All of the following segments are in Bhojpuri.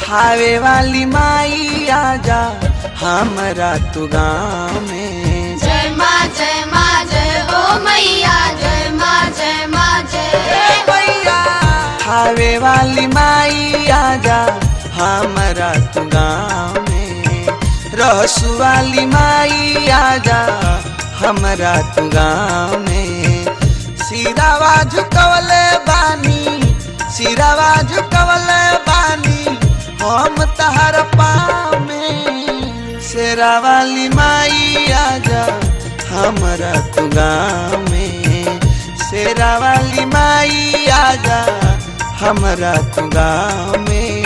थावे वाली माई आजा हमरा तू गाँव में जय माँ जय माँ जय हो मैया जय माँ जय माँ जय थावे वाली माई आजा हमरा तू गाँव में रहसु वाली माई आजा हमरा तू गाँव में सिरावा झुकवले बानी सिरावा झुकवले बानी हम तहर पाँव में शेरा वाली माई आजा हमरा तू गाँव में शेरा वाली माई आजा हमरा तू गाँव में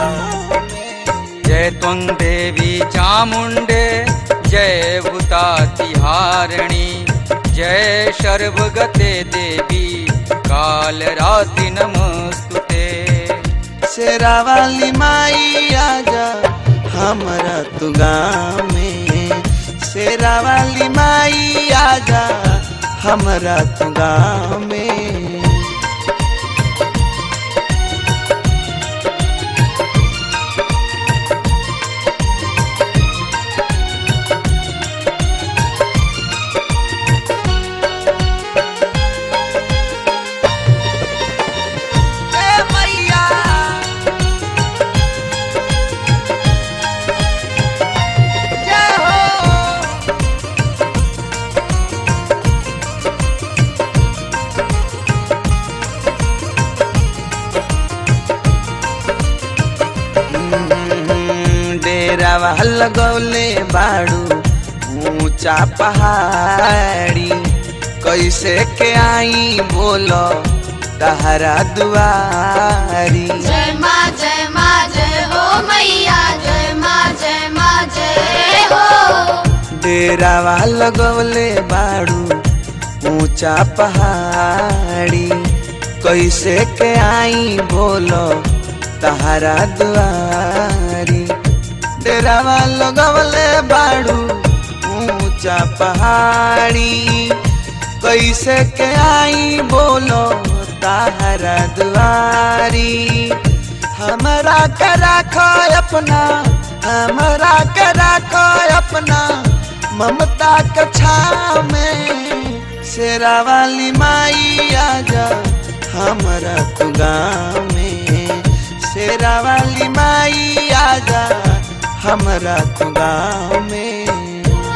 जय त्वं देवी चामुण्डे जय भूतातिहारिणी जय सर्वगते देवी कालरात्रि नमस्तुते शेरा वाली माई आजा हमरा तू गाँव में शेरा वाली माई आजा हमरा तू गाँव में ए मैया जय हो डेरावा लगौले बाड़ू ऊंचा पहाड़ी कैसे के आई बोलो तहरा दुआरी जय माँ जय माँ जय हो मैया जय माँ जय माँ जय हो डेरावा लगौले बाड़ू ऊंचा पहाड़ी कैसे के आई बोलो तहरा दुआरी डेरावा लगौले बाड़ू ऊंचा पहाड़ी कैसे के आई बोलो तहरा दुआरी हमरा के राखो अपना हमरा के राखो अपना ममता के छाव में शेरा वाली माई आजा हमरा तू गाँव में शेरा वाली माई आजा हमरा तू गाँव में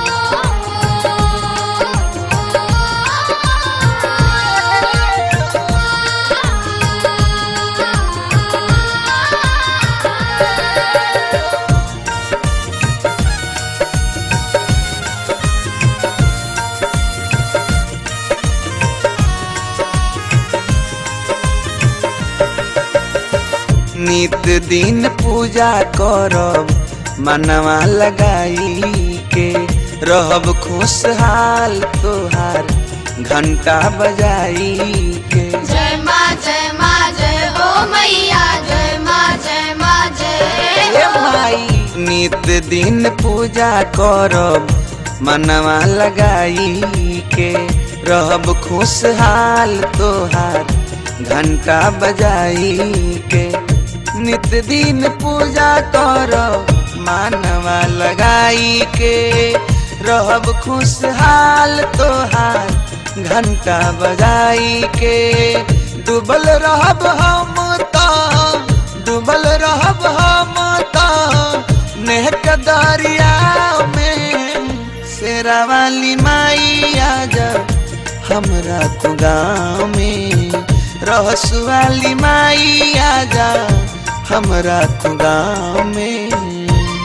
नित दिन पूजा करब मनवा लगाई के रहब खुशहाल तोहार घंटा बजाई के जय माँ जय माँ जय हो मैया जय माँ जय माँ जय हे हो भाई नित दिन पूजा करब मनवा लगाई के रहब खुशहाल तोहार घंटा बजाई के नित दिन पूजा करब मानवा लगाई के रहब खुशहाल तोहार घंटा बजाई के डूबल रहब हम तो डूबल रहब हम तो नेहक दरिया में शेरा वाली माई आजा हमरा तू गाँव में रहसु वाली माई आजा हमरा तू गाँव में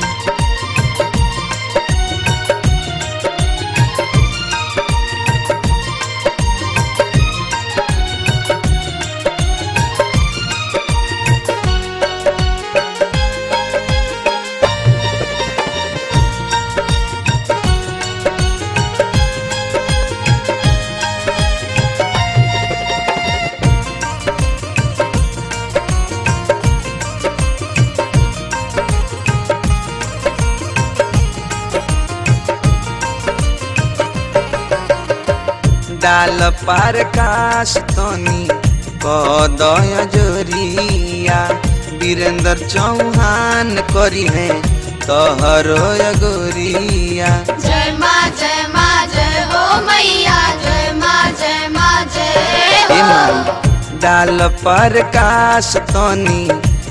डाल पार काश तनी कदय जोरिया वीरेंद्र चौहान करी है तोहरो अगोरिया जय माँ जय माँ जय हो मैया जय माँ जय माँ जय हो इमन डाल पर काश तनी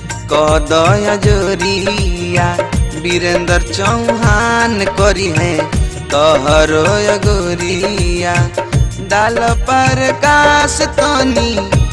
कदय जोरिया वीरेंद्र चौहान करी है तोहरो अगोरिया डाल पर काश तनी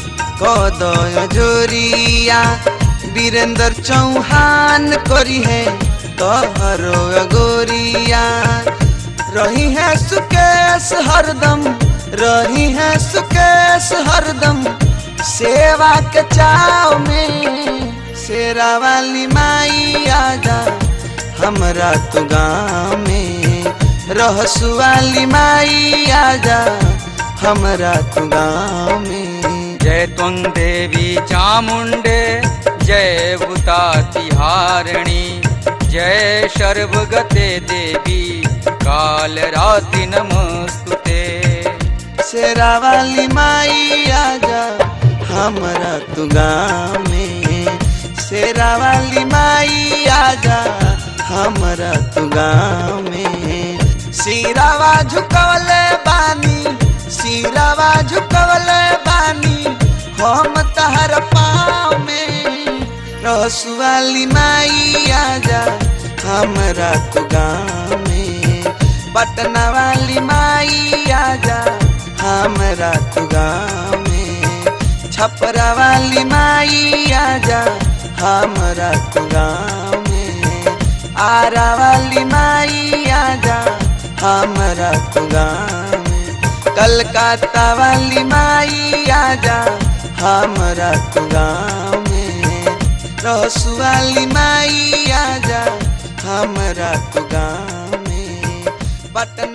कदय जोरिया वीरेंद्र चौहान करी है तोहरो अगोरिया रही है सुकेश हरदम रही है सुकेश हरदम सेवा के चाव में शेरा वाली माई आजा हमरा तो गाँव में रहसु वाली माई आजा हमरा तो गाँव में जय त्वं देवी चामुण्डे जय भूता तिहारिणी जय सर्वगते देवी कालरात्रि नमस्तुते शेरा वाली माई आजा हमरा तू गाँव में शेरा वाली माई आजा हमरा तू गाँव में सिरावा झुकवले बानी सिरावा झुकवले बानी हम तहर पाँव में रसु वाली माई आजा हमरा तू गाँव में पटना वाली माई आजा हमरा तू गाँव में छपरा वाली माई आजा हमरा तू गाँव में आरा वाली माई आजा हमरा तू गाँव में कलकत्ता वाली माई आजा हमरा तू गाँव में रसु वाली माई आजा हमरा तू गाँव में पटना